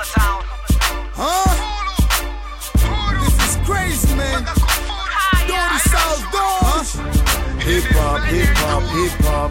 Huh? This is crazy, man. Dirty South Dogs. Hip hop, hip hop, hip hop.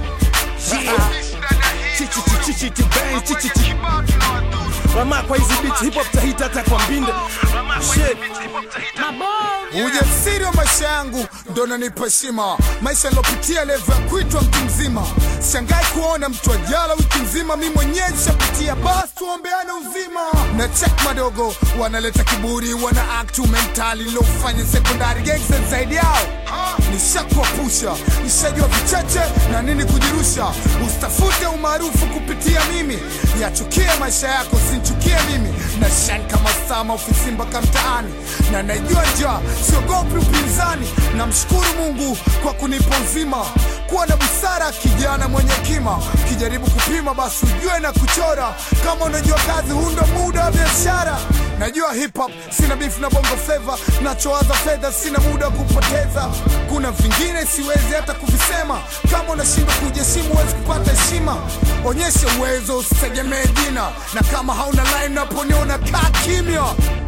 Rama kwa hizi beat hip hop tahita hata kwa mbinde. Shit. Ujasiri wa maisha yangu ndo nanipa heshima, maisha nilopitia levo ya kuitwa mtu mzima. Shangai kuona mtu ajala wiki nzima, mi mwenyewe nishapitia, basi tuombeane uzima. Na check madogo wanaleta kiburi, wana act mentali lilofanya sekondari gangsta zaidi yao nishakuwapusha, nishajua vichache na nini kujirusha. Usitafute umaarufu kupitia mimi, yachukie maisha yako, sinchukie mimi. Na shine kama sama ofisi mpaka mtaani, na najua njaa, siogopi upinzani. Namshukuru Mungu kwa kunipa uzima, kuwa na busara, kijana mwenye kima. Kijaribu kupima, basi ujue na kuchora. Kama unajua kazi, huu ndo muda wa biashara. Najua hip hop, sina beef na bongo flava, nachowaza fedha, sina muda wa kupoteza. Kuna vingine siwezi hata kuvisema, kama unashindwa kujiheshimu huwezi kupata heshima. Onyesha uwezo, usitegemee jina, na kama hauna line naponiona, kaa kimya,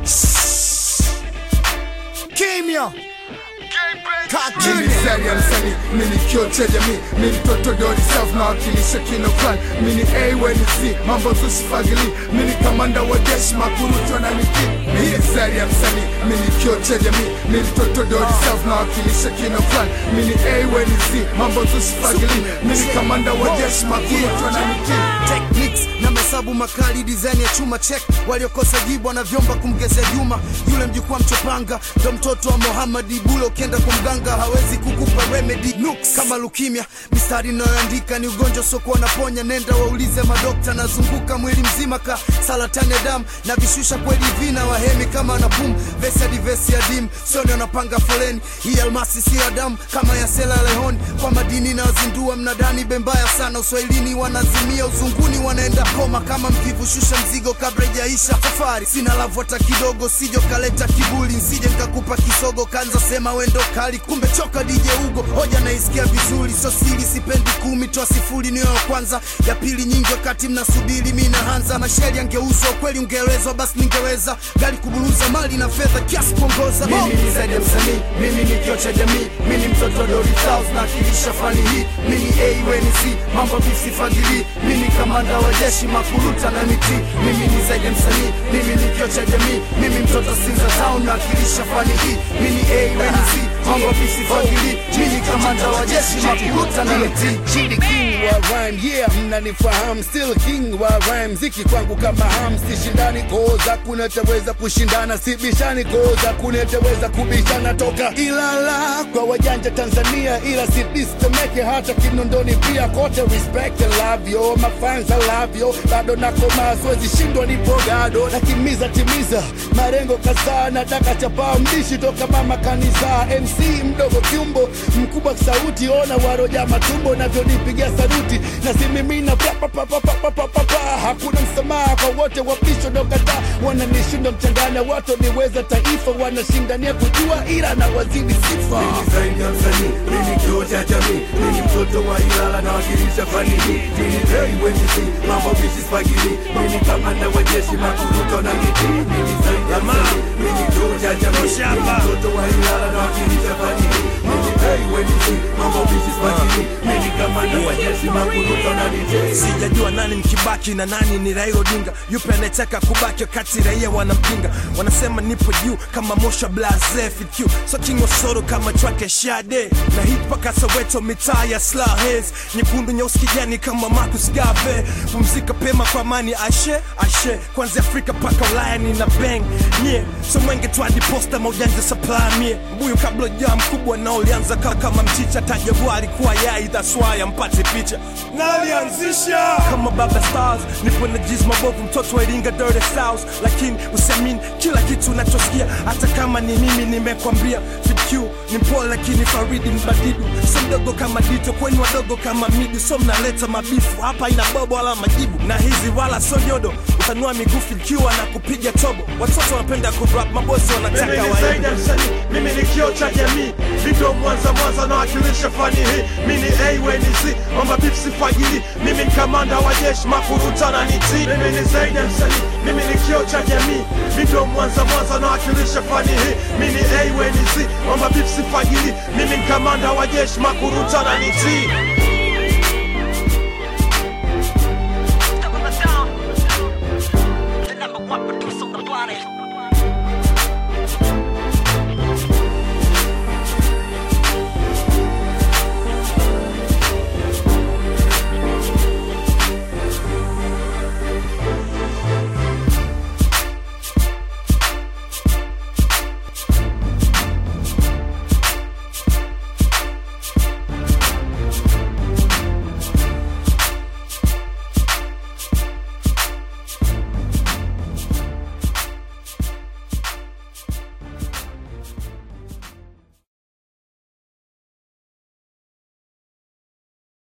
kimya mimi zari ya msanii, mimi kioo cha jamii, mimi mtoto dori self na wakilisha kino clan, mimi A when C, mambo tusifagili, mimi kamanda wa jeshi makurutu na miki. Mimi zari ya msanii, mimi kioo cha jamii, mimi mtoto dori self na wakilisha kino clan, mimi A when C, mambo tusifagili, mimi kamanda wa jeshi makurutu na miki. techniques na mahesabu makali design ya chuma check waliokosa jibu wanavyomba kumgezea Juma yule mjukuu wa mchopanga ndo mtoto wa Muhammad Bulo ukienda kwa mganga hawezi kukupa remedy Nukes. kama leukemia mistari inayoandika ni ugonjwa usiokuwa naponya nenda waulize madokta nazunguka mwili mzima ka saratani ya damu na vishusha kweli vina wahemi kama na boom vesi hadi vesi ya dim sio ndio napanga foleni hii almasi si ya damu kama ya Sierra Leone kwa madini na wazindua mnadani bembaya sana uswahilini wanazimia uzunguni wanaenda koma kama mvivu shusha mzigo kabla ijaisha safari sina lavu hata kidogo sijo kaleta kibuli nsije nkakupa kisogo kanza sema wendo kali kumbe choka DJ Ugo hoja naisikia vizuri sio siri sipendi kumi toa sifuri niyo ya kwanza ya pili nyingi wakati mnasubiri mi naanza masheri angeuzwa kweli ungeelezwa basi ningeweza gari kuburuza mali na fedha kiasi kuongoza Mimi ni zaidi ya msanii, mimi ni kioo cha jamii, mimi ni mtoto Dori South na akilisha fani hii. Mimi ni A when C, mambo visifagili, mimi ni kamanda wa jeshi makuruta na miti. Mimi ni zaidi ya msanii, mimi ni kioo cha jamii, mimi mtoto Sinza Town na akilisha fani hii. Mimi ni A when C, mambo visifagili, mimi ni kamanda wa jeshi makuruta na miti. Chidi king wa rhyme yeah mnanifahamu still king wa rhyme ziki kwangu kama ham sishindani koza kuneteweza kushindana sibishani koza kuneteweza kubishana toka Ilala kwa wajanja Tanzania ila sidistemeke hata Kinondoni pia kote respect and love yo mafans I love yo bado nakoma siwezi shindwa nipo gado nakimiza timiza marengo kadhaa nataka chapaa mdishi toka mama kanisa MC mdogo kiumbo mkubwa sauti ona waroja matumbo navyonipigia saruti na simimina papapapapapapapa hakuna msamaha kwa wote wapisho ndokataa wananishinda mchanganya watu niweza taifa wanashindania kujua ila na wazidi sifa Mimi zaidi ya msanii, mimi kioo cha jamii, mimi mtoto wa Ilala na wakilisha fani hii. Mimi hey when you see, mambo vishi spagili, mimi kamanda wa jeshi makuruto na miti. Mimi zaidi ya msanii, mimi kioo cha jamii, mimi mtoto wa Ilala na wakilisha fani hii. Mimi hey when you see, mambo vishi spagili, mimi kamanda wa jeshi makuruto na miti. sijajua nani mkibaki na nani ni Raila Odinga yupe anayetaka kubaki wakati raia wanampinga wanasema nipo juu kama mosha blaze FQ so king wa soro kama track ya Shade na hip mpaka Soweto mitaa ya Slahes nyekundu nyeusi kijani kama Marcus Garvey pumzika pema kwa amani ashe ashe kwanza Afrika mpaka Ulaya nina bang nye so mwenge twadi posta maujanja supply mie mbuyu kabla jaa mkubwa na ulianza kaa kama mchicha tajagua alikuwa yai that's why ampate picha na alianzisha kama baba stars nipo na jiz mabovu mtoto wa Iringa dirty south lakini usiamini kila kitu unachosikia hata kama ni mimi nimekwambia FQ ni mpole lakini Faridi mbadidu so mdogo kama Dito kwenu wadogo kama Midu so mnaleta mabifu hapa ina bobo wala majibu na hizi wala so nyodo utanua miguu fikiwa na kupiga tobo watoto wanapenda kurap mabosi Mimi wanataka ni waimbe zaidi ya msanii, mimi ni kioo cha jamii. Video Mwanza Mwanza nawakilisha fani hii. Mimi ni A we ni Z, mambo beef sifagili. Mimi ni kamanda wa jeshi makuruta na niti. Mimi ni zaidi ya msanii, mimi ni kioo cha jamii. Video Mwanza Mwanza nawakilisha fani hii. Mimi ni A we ni Z, mambo beef sifagili. Mimi ni kamanda wa jeshi makuruta na niti.